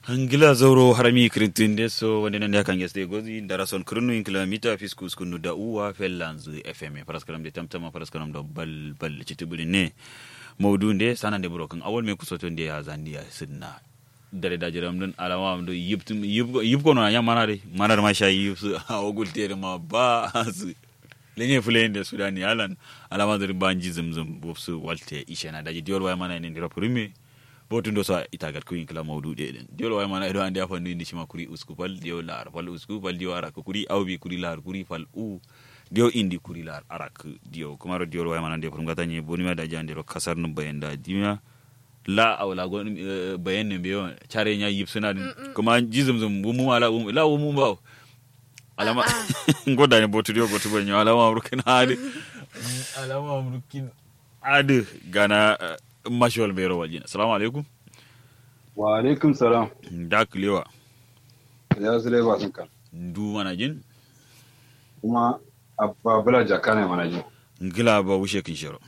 Angila zauro harami kirintinde so wande nan yakan yeste gozi darason kirnu in kilomita fiskus kunu da uwa fellanzu fm paraskaram de tamtama paraskaram do bal bal citibuli ne mawdu nde sanan de burokan awol me kusoto nde ya zandiya sinna dare da jiram dun alama am do yibtum yib yib kono ya manade manar ma sha yib su awogul tere ma ba su lenye fulende sudani alan alama do banji zumzum bofsu walte ishena daji diol way mana ne ndiro primi botun do sa itagat ko kala mawduɗe ɗen diol way mana eɗo andi a fannu indi cima kuri usku fal diyo laar fal usku fal diyo arak kuri awbi kuri laar kuri fal u diyo indi kuri laar arak diyo kumaro diol way mana nde pour gatañe bonima da jandiro kasar no bayenda dimia la awla go bayen ne mbiyo care nya yipsuna ɗum kuma jisum zum wumu ala wum la wumu mbaw alama goddani botudio gotubo ño alama amrukin haade alama amrukin ade gana mashawal bai rawar jina salamu alaikum wa alaikum salam da kulewa ya su ba sun kan du mana jin kuma abba bula jaka ne mana jin ngila ba wushe kin shiro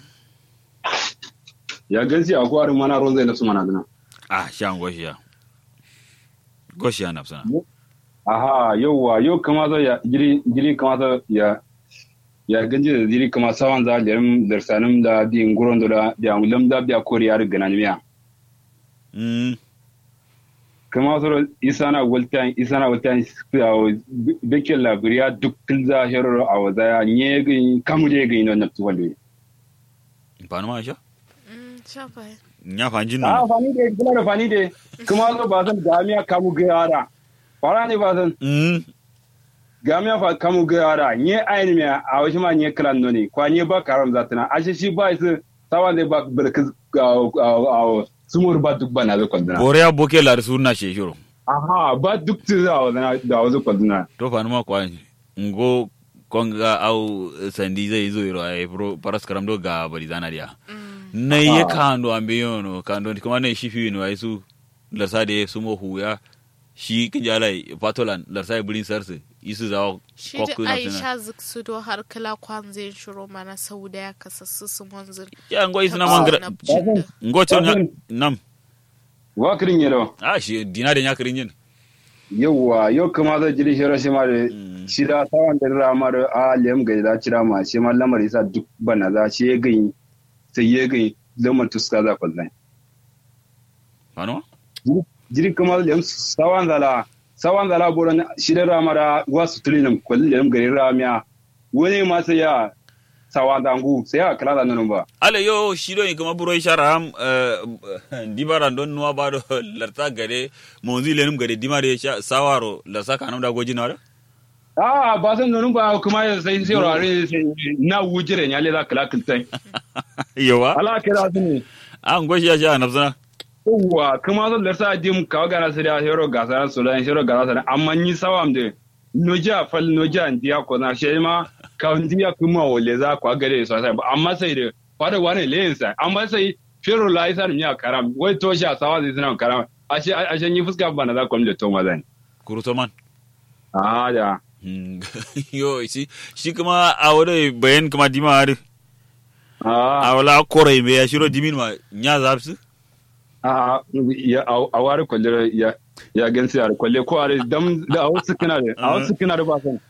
ya gansi a gwarin mana ruwan zai nasu mana dina ah shan goshiya goshiya na sana aha yauwa yau kama zo ya jiri jiri kama zo ya ya ganji da jiri kama sawan za lirim darsanim da di nguron da da mulam da biya kori ya riga nan miya mm kama zo isana waltan isana waltan bikin labiriya duk kilza hero a waza ya nye gin kamu je gin non nafsu walwe ba ma sha Shafa. nya fanjin a no fani de kuma da fani de kuma zo ba san jami'a kamu ga yara fara ne ba san mm gamia fa kamu gara nye ayin me a wasu ma nye klan no ne kwa nye ba karam zatana ashe shi ba su sawan da ba barka a sumur ba duk bana zo kwanduna bore ya boke la sunna she shiro aha ba duk tu za wa da wazo kwanduna to fa ma kwa ngo konga au sandi zai zo iro ai pro paras karam do ga bari zana dia na ye kando ambiyono kando kuma ne shi fi no ai su larsa de sumo huya shi kijalai patolan larsa bulin sarse isu za Shi da Aisha ziksu do har kala kwan zai shiro mana sau da ya kasassu su manzir. ya ngo isna mangra ngo chon nam wa kirin yelo ah shi dina de nyakrin yin yawa yau kuma zai jiri shi rashi ma da shi da sawan da rama da a lem ga da cira ma shi ma lamar isa duk bana za shi ya gani sai ya gani lamar tuska za kwallon fano jiri kuma lem sawan zala sawan zala boron shida ramara wasu tulinin kwallon garin ramiya wani ma sai ya sawan dangu sai ya kala da nan ba ale yo shido in kuma buro sharam dibara don nuwa ba do larta gade monzi lenum gade dimare sha sawaro la saka nam da goji nara a ba san nan ba kuma sai sai rare na wujire ne ale za kala kiltai yawa ala kira su ne an goshi ya sha nafsana yawwa kuma zan larsa dim kawo gana su da hero gasa su da hero gasa da amma ni sawam de noja fal noja ndiya ko na shi ma ka ndiya kuma wole za ku gare su sai amma sai da fada wani leyin sai amma sai fero la isa mi karam wai to sha sawa zai suna karam ashe ashe ni fuska bana za ku mu da to mazan kuruto man a da yo shi shi kuma a wani bayan kuma dima har a a wala korai me ya shiro dimin ma nya zapsu a ya a ware kwalle ya ya gansi a kwalle ko a dam da a wasu kina da a wasu kina da ba san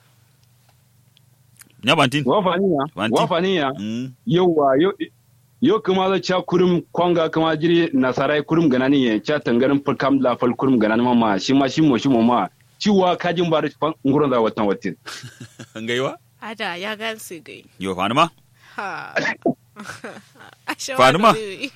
nya bantin wafaniya Wanti. wafaniya Mm. yauwa yau yau kuma za ca kurum kwanga kuma jiri nasarai kurum ganani ya ca tangarin fulkam la fal kurum ganani mama shi ma shi mo shi mo ma ciwa kajin ba da fan nguron za watan watin ngaiwa Ada ya gansu gai. yo fani ma Ha. Ashe Fatima? wani-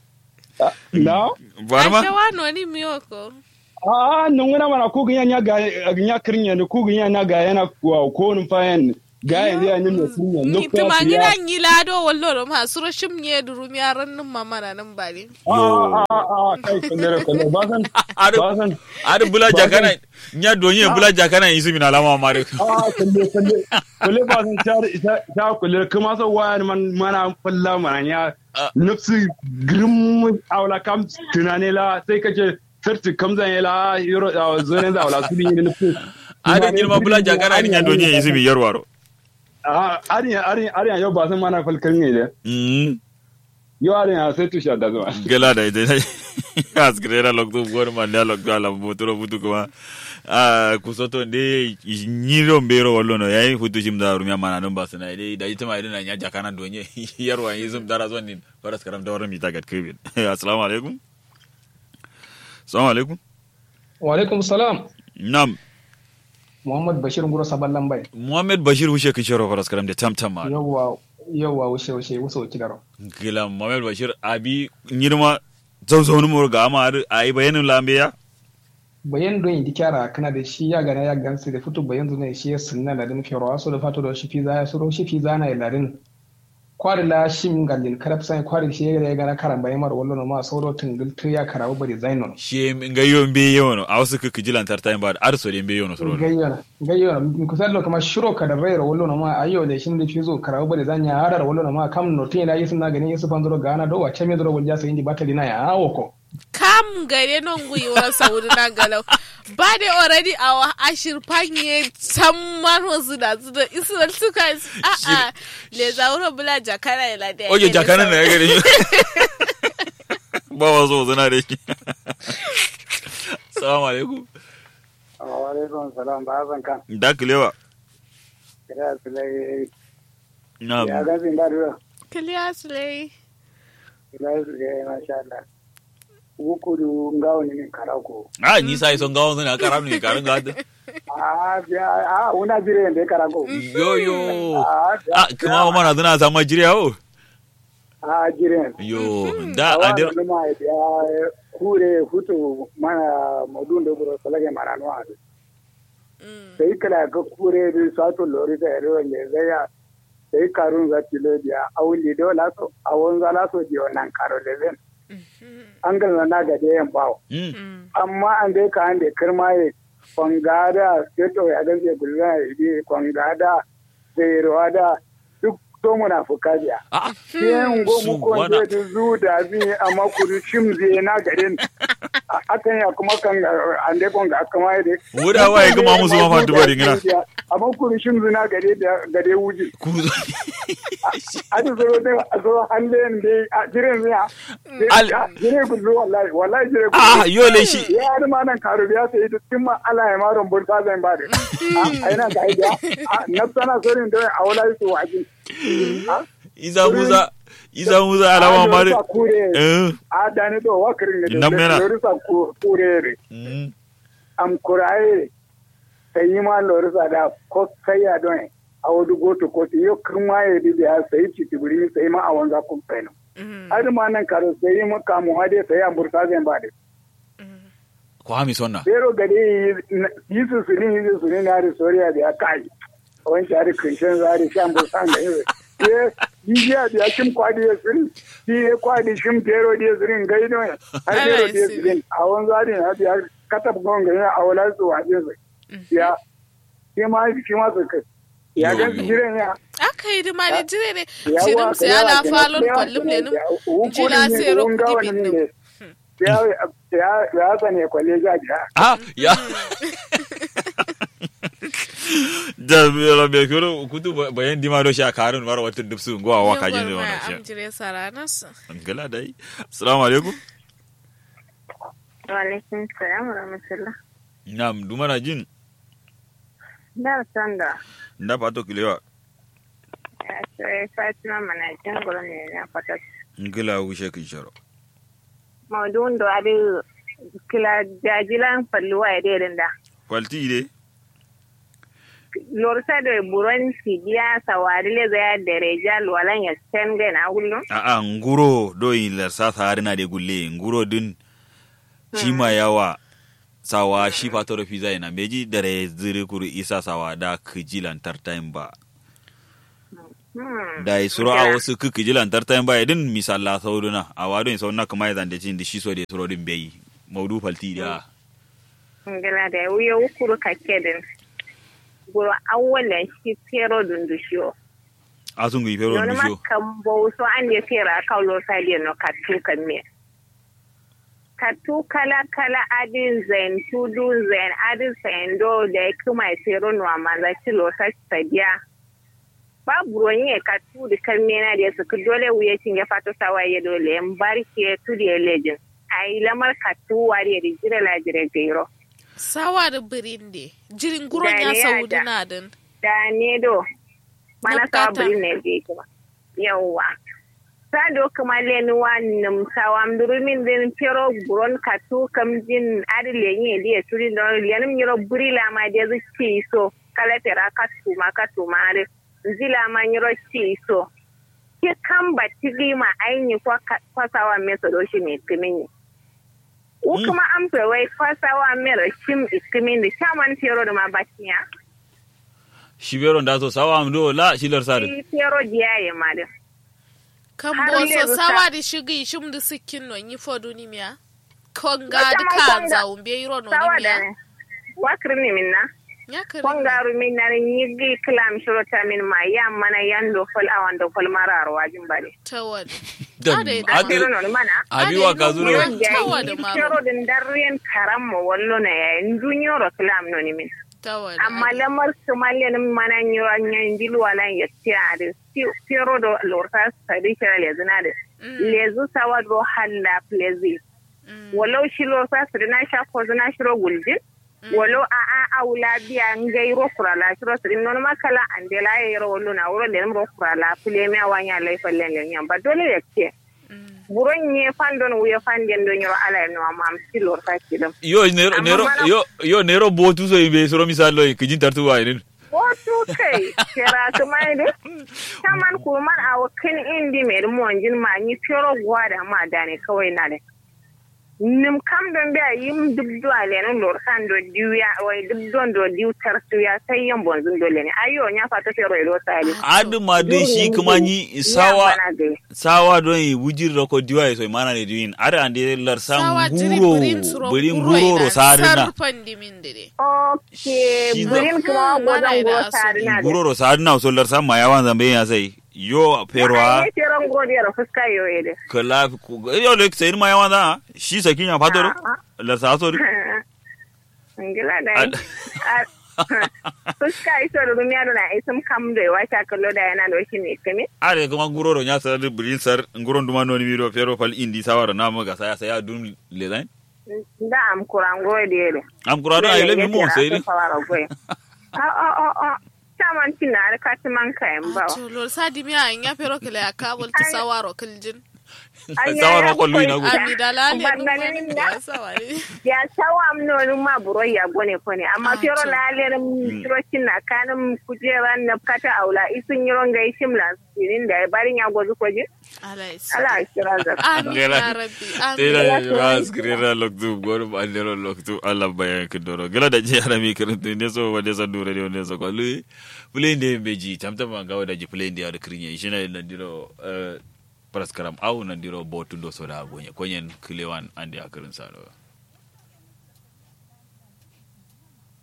na fani ma Ashe wani wani miyoko. a nan wani mana ku ganya nya ga nya kirnya ne ku ganya na ga yana ko ko nun fayan ga ya ya ni me kirnya no Ni tuma ngina nyi lado wallo do ma suro shim nye duru mi aran nin mama na nan bari. a a a kai kullere kullere ba san Ado- ba san adu bula jakana nya donye bula jakana isi mina lama mare a kulle kulle kulle ba san ta ta kulle kuma so wayan man mana falla mana ya nafsi grim awla kam tunane la sai kace sarti kam zan yala yoro a zonen da awla su ni nafsi adu girma bula jakana ni nya donye isi mi yarwaro a ariya ariya ariya yau ba san mana falkan ne da mm yau ariya sai tusha da zuwa gala da ita askrera lokto gor man da lokto ala motoro futu kuma a kusoto nde nyiro mbero wallono yayi futu jim da rumya mana non basana ide da ita mai dina nya jakana donye yarwa yizum dara zonin faras karam da warin mita gat kibin assalamu alaikum assalamu alaikum wa alaikum salam nam muhammad bashir nguro saballan bai muhammad bashir wushe kishoro faras karam da tamtam ma yawwa yawwa wushe wushe wuso kidaro gila muhammad bashir abi nyirma zauzaunin mu ga ama ayi bayanin lambeya bayan don indi kyara kana da shi ya gana ya gansu da fito bayan zuwa shi ya sunna ladin fiyarwa so da fato da shi fi ya suro shi fi zana ya ladin kwari la shi min gallin karab sai kwari shi ya gana karan bayan mar wallo ma sauro tungul tu ya karawo bari zainon shi ngayo mbe yono a wasu kuka jilan tartain ba ar so de mbe yono soro gayyana gayyana ku sallo kama shiro ka da rayar wallo ma ayo da shin da fizo karawo bari zanya hadar wallo ma kam no tin la yisun na ganin yisu fanzuro gana do wace me dro walja sai indi batali na ya awo ko kam gare non gwiwa saudi na galau ba da already a ashir fanye can man wasu da su da israel suka a a le zauro bula jakara ya lada oye jakara na ya gare ba wasu zana da shi salamu alaikum wa alaikum salam ba zan kan da kilewa kira su lai na ya ga sin da ruwa kiliya su lai kira su lai masha Allah wukuru ngawo ni min karako a ni sai son gawon zana karam ne karin gada a biya a una jire nde karako yo yo a a kuma mana zana sama jiriya o a jire yo da a adir wani ma ya kure hutu mana modun da buro salage mana no adu sai kala ka kure bi sato lori da ero le zaya sai karun za tilo dia awuli do laso awon za laso di wannan karo le zen an galna na ga da yan bawo Mm. amma an dai ka an da kirma ya kwangada ya to ya gaze gulma ya bi kwangada da yarwa da duk to munafuka biya a sai go mu ko Subhana- da zu da bi amma kuru shim zai na garin akan ya kuma kan an dai kon ga kama ya dai wuda waye kuma musu ma fantu bari ngina amma kuru shim zai na gare da gare wuji ku adi zoro dai a zo hallen dai a jiren ya Al- jire gullu wallahi wallahi jire a gullu yo le shi ya har ma nan karu biya sai da tun ma ala ya maron burta zan ba da a ina ga idiya na sana sorin da a wala su waji isa musa isa musa alama mari kure eh a dani do wakirin da Nan mena. lorisa kure re mm. am kuraye sai yi ma lorisa da ko sai ya don a wadu goto ko yo kirma ya di da sai ci tibiri sai ma a wanza kun faino har ma nan karo sai yi maka mu hade sai an burta zan ba da ko hami sonna Pero gari yi su su ne yi su ne na da soriya da ya kai. Wani shari kinshin zari shan busan da yi. Ke yi ya da ya kim kwadi ya sirin. Yi ya kwadi shim pero da ya sirin gai don har pero da ya sirin. A wani zari na da ya katab gonga ya a wala su wajen su. Ya shi ma shi ma su kai. Ya gan su jiran ya. aka yi dima ne jire ne Yawa, shirin ka sai yawa ala kenan. falon Sai ya kwallum ne sani nun da hukurin jila ne, sai ro wurin gawa kudi ne bin ne. Ya ya ya sani kwalle ja ja. ah ya da la be kuro kutu bayan dima do sha karun mara wata dubsu go wa ka jin Yawar wannan ma shi am jire saranas gala dai assalamu alaikum Walaikun salam wa rahmatullah. nam dumana jin Da san da nda pato kilewa ya ce Fatima mana jin gurin ne na fatat. ngila wushe kin sharo Maudun da abi kila jajilan falluwa ya dai da. falti de Lorsa da buron sigiya sawari le zaya da rejal walan ya sen ga na gullo. a a nguro do yin larsa sahari na de gulle nguro din chima yawa sawa shi pato ro fiza ina meji dare zire kuru isa sawa da kijilan tartain ba Hmm. da isuro a wasu ku kijilan tartain ba idin misalla sauduna a wado in sauna kuma yazan da cin da shi so da suro din bai maudu falti da Ngala da wuya ukuru kakedin. Guro awwalan shi pero dundushiyo. asun gui pero Nonu ndusho makan bauso an ya fera kan lorsa da no katu kan me. Katu kala kala adin zain tudu zain adin sayando da ya kuma ya fero no amaza ci lorsa sadiya. Babu ruwan ya katu da kan mena da ya suka dole wuya cin ya fato sawa ya dole yan barke tu da ya lejin. ai lamar katu wari da jira la jira gairo sawa da birinde jirin guron Da ya ne ya saudi da. na din da ne do mana sawa Nukata. biri ne je kuma yawwa sado kuma leni wannum sawam durumin din pero buron katu kam jin adi lenye di turi don lianum nyiro buri la ma de zu ci so kala tera katu ma katu ma de zila ma nyiro ci so ke kan batigi ma aini kwa ka- kwa sawa meso do shi ne kimini u kuma an fe wai kwa sawa mero shim ikimini shaman pero da ma batiya shibero nda so sawa am do la shilar sare shi pero diyaye ma de kan Har boso yanzu sawa sa- da shigi shim da sikin no yi fodu ni miya konga Wata da ma ka konga- za umbe yiro no sawa ni da miya wakir ni min na ya kare kongaru min na nyigi klam shurota min ma ya mana yando fol awando fol marar wajin bare tawad Dan- Ade da ade- kero non mana abi wa ka zuro Ade- Tawa da maro. kero din darren karammo wallo na ya dunyoro klam non min tawad amma lamar somalia nin mana nyo nyan dilu wala ya tiare kero do lorta sadi kera lezina de lezu sawa do halla plezi walau shi lorta sadi na sha ko zina shiro guljin walau a a aula biya ngai ro kurala shiro sadi non makala andela ya ro wallo na wuro le ro kurala plemi awanya lai fallen le nyam ba dole ya ce buron nye fandon wuya fanden do nyoro ala no am si lorta kidam yo nero Amma nero mana- yo yo nero botu so ibe soro misalo kijin tartu wa irin Wato kai, kira kuma ne, saman kuman a wakin indi mai monjin ma ni fero gwada ma da ne kawai na ne. Nim kam don biya yim duk duwa lenin lorsan do diya, wai duk don do diu tarsu ya sai yan bonzun dole ne. Ayo nya fata fero ilo sali. adu ma de shi kuma ni sawa sawa don yi wujir roko diwa so mana ne diwin are ande lar sam sawa jiri guro birin suro birin guro guro ro sarina sarfan dimin dede Okay, Shi burin kuma Hmm, mana gozan ida go asu. sari na guro ro sarina so lar sam ma yawan zambe ya sai yo perwa Ne feron godiyar fuska yo ede. kala yo le sai ma yawan da shi sakin ya fatoro lar sa so Ngila da fuska iso da rumiya da na isim kam da yawa ta kallo da yana da shi ne kame. are kuma guro ro nya sar birin sar guro nduma no ni miro pero fal indi sawara na mo ga saya saya dun le zain Da am kuran goyi da yare. am kurado ay le mi mo sai ri A a a a. Saman tina da kati man kayan ba. to lor sadi miya an ya pero kala ya kabul ta sawaro kiljin sawara ko lu ina gu ami dalali Ban dum ganin man da. ya sawari Ya sawa am nonin ma buro ya gone ko ne amma Ah, fero to. lalere kirocin na kanin kujeran na kata aula isun yiron ga shimla sirin da ya barin ya gozu kwaje. alais Ala kira za. amin Gela- ya rabbi Tera amin ya skrira loktu gor bandero loktu Allah bayan kidoro gela da je ara mi kirinto ne so wade sa dure ne ne so ko lu play ne beji tamtam ga wada ji play ne ada krinya ishina na diro eh, praskaram au na diro botu do so da gonye konyen kilewan ande akirin saro